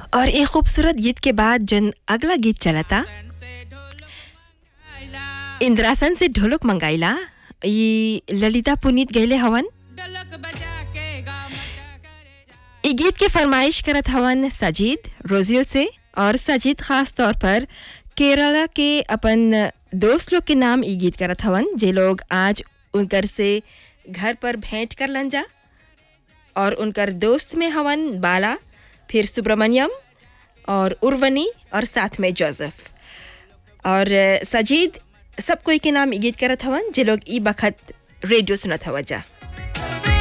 और एक खूबसूरत गीत के बाद जन अगला गीत चलता इंद्रासन से ढोलक मंगाइला ये ललिता पुनीत गैले हवन ई गीत के फरमाइश करत हवन सजीद रोजिल से और सजीद खास तौर पर केरला के अपन दोस्त लोग के नाम ई गीत करत हवन जे लोग आज उनकर से घर पर भेंट कर लन जा और उनकर दोस्त में हवन बाला फिर सुब्रमण्यम और उर्वनी और साथ में जोसेफ और अ, सजीद सब कोई के नाम ई गीत करत हवन जे लोग ई बखत रेडियो सुनत हवा जा